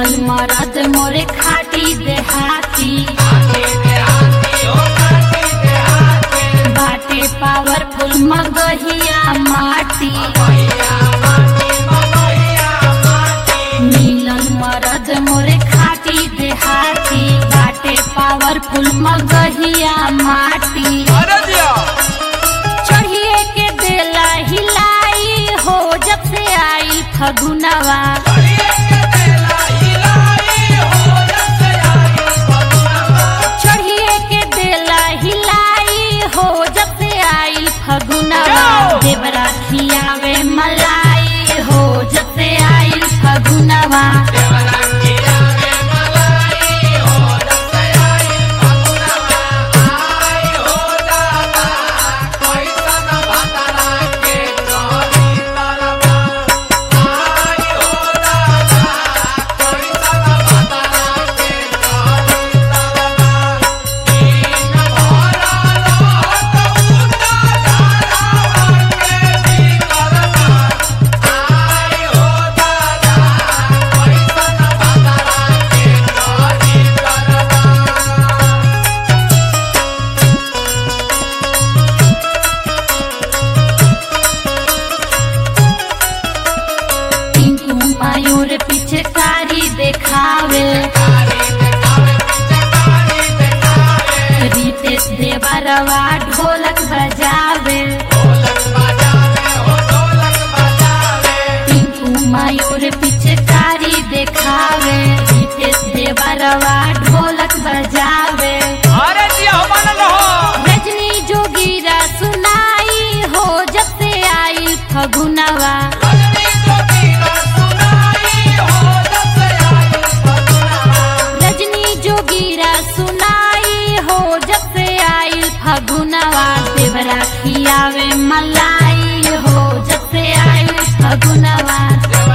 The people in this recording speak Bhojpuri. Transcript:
मिलल मरद मोरे खाटी देहाती बाटे पावरफुल मगहिया माटी मिलल मरद मोरे खाटी देहाती बाटे पावरफुल मगहिया माटी अरे जिया चढ़िए के देला हिलाई हो जब से आई फगुनवा चढ़िए के देला हिलाई हो जब से आई फगुनवा जाओ। देवरा खियावे मलाई हो जब से आई फगुनवा टिंकू मयूर पीछे कारी देखावे रितेश देवरवा ढोलक बजावे टिंकू मयूर पीछे कारी देखावे रितेश देवरवा ढोलक बजावे अरे जिया मन रहो रजनी जोगीरा सुनाई हो जब से आई फगुनवा रजनी जोगीरा सुनाई हो जब से आई फगुनवा देवरा खियावे मलाई हो जब से आई फगुनवा